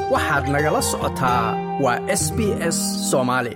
waxaad nagala socotaa waa s b s soomaali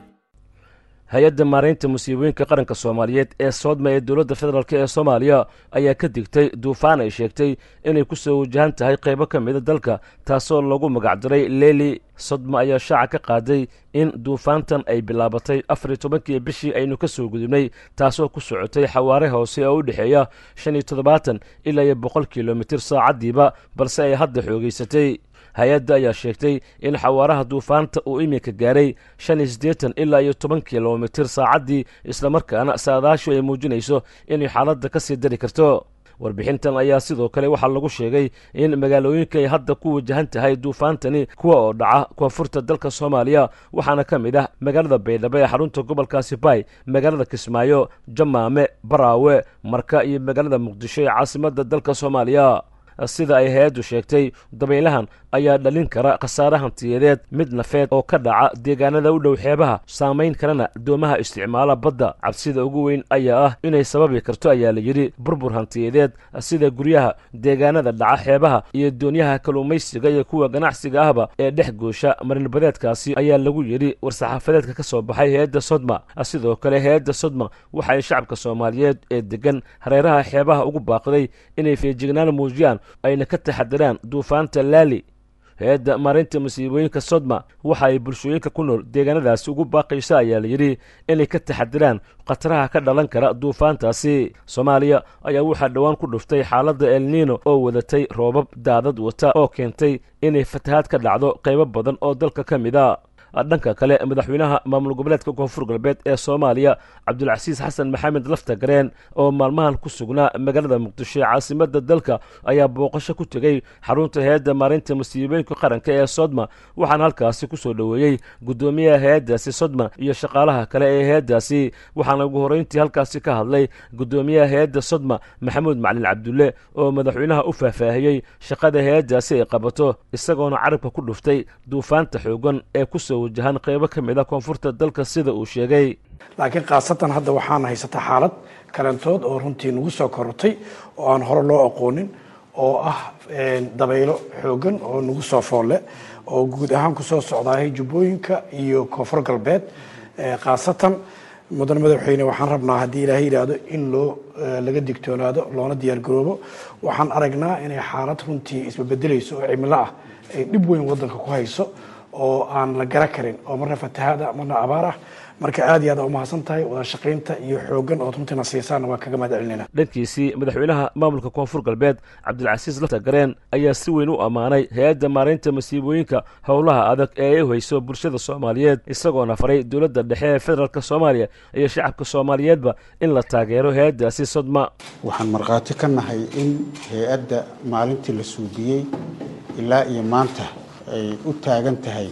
hay-adda maaraynta musiibooyinka qaranka soomaaliyeed ee soodma ee dowladda federaalk ee soomaaliya ayaa ka digtay duufaan ay sheegtay inay ku soo wajahan tahay qaybo ka mida dalka taasoo lagu magacdaray leeli sodma ayaa shaaca ka qaaday in duufaantan ay bilaabatay afar iyo tobankii bishii aynu ka soo gudubnay taasoo ku socotay xawaare hoose oo u dhexeeya shan iyo toddobaatan ilaa iyo boqol kilomitir saacaddiiba balse ay hadda xoogaysatay hay-adda ayaa sheegtay in xawaaraha duufaanta uu iminka gaaray shan iyo siddeetan ilaa iyo toban kilomitir saacaddii islamarkaana saadaashu ay muujinayso inay xaaladda ka sii dari karto warbixintan ayaa sidoo kale waxaa lagu sheegay in magaalooyinka ay hadda ku wajahan tahay duufaantani kuwa oo dhaca koonfurta dalka soomaaliya waxaana ka mid ah magaalada baydhabo ee xarunta gobolkaasi baay magaalada kismaayo jamaame baraawe marka iyo magaalada muqdisho ee caasimadda dalka soomaaliya sida ay hay-addu sheegtay dabaylahan ayaa dhalin kara khasaare hantiyadeed mid nafeed oo ka dhaca deegaanada u dhow xeebaha saamayn karana doomaha isticmaala badda cabsida ugu weyn ayaa ah inay sababi karto ayaa la yidhi burbur hantiyadeed sida guryaha deegaanada dhaca xeebaha iyo doonyaha kalluumaysiga iyo kuwa ganacsiga ahba ee dhex goosha marinbadeedkaasi ayaa lagu yidhi war-saxaafadeedka ka soo baxay hay-adda sodma sidoo kale hay-adda sodma waxa ay shacabka soomaaliyeed ee degan hareeraha xeebaha ugu baaqday inay feejignaan muujiyaan ayna ka taxadiraan duufaanta laali hay-adda maarinta musiibooyinka sodma waxa ay bulshooyinka ku nool deegaanadaasi ugu baaqaysa ayaa la yidhi inay ka taxadiraan khataraha ka dhalan kara duufaantaasi soomaaliya ayaa waxaa dhowaan ku dhuftay xaaladda elniino oo wadatay roobab daadad wata oo keentay inay fatahaad ka dhacdo qaybo badan oo dalka ka mid a dhanka kale madaxweynaha maamul goboleedka koonfur galbeed ee soomaaliya cabdulcasiis xasan maxamed lafta gareen oo maalmahan ku sugnaa magaalada muqdisho ee caasimadda dalka ayaa booqasho ku tegey xarunta hay-adda maarinta musiibooyinka qaranka ee sodma waxaana halkaasi ku soo dhoweeyey guddoomiyaha hay-addaasi sodma iyo shaqaalaha kale ee hay-addaasi waxaana ugu horreyntii halkaasi ka hadlay guddoomiyaha hay-adda sodma maxamuud macalin cabdulle oo madaxweynaha u faahfaahiyey shaqada hay-addaasi ay qabato isagoona carabka ku dhuftay duufaanta xoogan ee kusoo wajahan qaybo ka mid a koonfurta dalka sida uu sheegay laakiin khaasatan hadda waxaana haysata xaalad kalantood oo runtii nagu soo korortay oo aan hore loo aqoonin oo ah dabaylo xoogan oo nagu soo foolle oo guud ahaan kusoo socdaahay jubbooyinka iyo koonfur galbeed khaasatan mudane madaxweyne waxaan rabnaa haddii ilaahay yidhaahdo in loo laga digtoonaado loona diyaargaroobo waxaan aragnaa inay xaalad runtii isbabedelayso oo cimilo ah ay dhib weyn wadanka ku hayso oo aan la gara karin oo marna fatahaada marna abaar ah marka aad iyo aad umahadsan tahay wada shaqaynta iyo xoogan ood runtiina siisaana waa kaga mahad celinayna dhankiisii madaxweynaha maamulka koonfur galbeed cabdilcasiis lafta gareen ayaa si weyn u ammaanay hay-adda maaraynta masiibooyinka howlaha adag ee ay u hayso bulshada soomaaliyeed isagoona faray dowladda dhexe ee federaalk soomaaliya iyo shacabka soomaaliyeedba in la taageero hay-addaasi sodma waxaan markhaati ka nahay in hay-adda maalintii la suubiyey ilaa iyo maanta ay u taagan tahay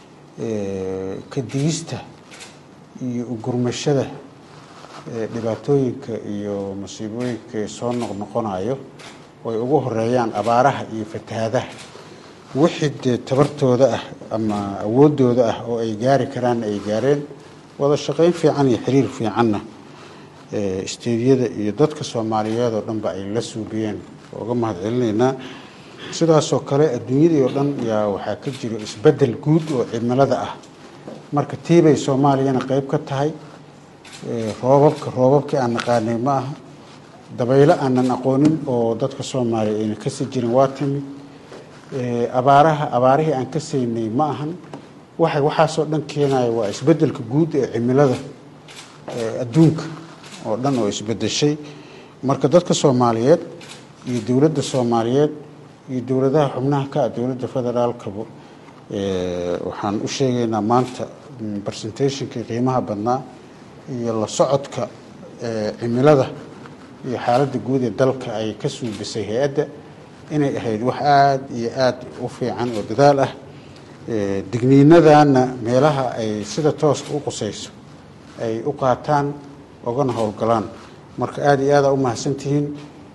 kadigista iyo ugurmashada dhibaatooyinka iyo masiibooyinka soo noqnoqonayo ay ugu horeeyaan abaaraha iyo fatahaadaha wixii dee tabartooda ah ama awoodooda ah oo ay gaari karaanna ay gaareen wada shaqayn fiican iyo xiriir fiicanna isteediyada iyo dadka soomaaliyeed oo dhanba ay la suubiyeen uga mahad celinaynaa sidaasoo kale adduunyadii oo dhan yaa waxaa ka jiro isbedel guud oo cimilada ah marka tiibay soomaaliyana qeyb ka tahay roobabka roobabkii aan naqaanay ma aha dabaylo aanan aqoonin oo dadka soomaaliya ayna kasi jirin waa timid abaaraha abaarihii aan ka saynay ma ahan waxa waxaasoo dhan keenaya waa isbedelka guud ee cimilada adduunka oo dhan oo isbedeshay marka dadka soomaaliyeed iyo dowladda soomaaliyeed iyo dowladaha xubnaha ka ah dowladda federaalkaba waxaan u sheegaynaa maanta presentationkii qiimaha badnaa iyo la socodka cimilada iyo xaaladda guud ee dalka ay ka suubisay hay-adda inay ahayd wax aada iyo aada u fiican oo dadaal ah digniinadana meelaha ay sida tooska u qusayso ay u qaataan ogana howlgalaan marka aada iyo aada u mahadsantihiin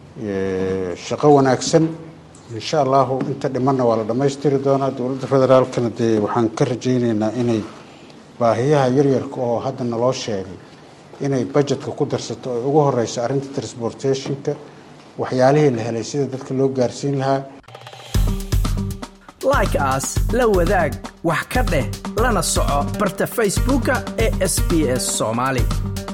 shaqo wanaagsan insha allahu inta dhimanna waa la dhammaystiri doonaa dowladda federaalkana dee waxaan ka rajayneynaa inay baahiyaha yaryarka oo hadda naloo sheegay inay budgetka ku darsato ay ugu horeyso arrinta transportationka waxyaalihii la helay sida dadka loo gaarsiin lahaa like aas la wadaag wax ka dheh lana soco barta facebooka ee sb s soomaali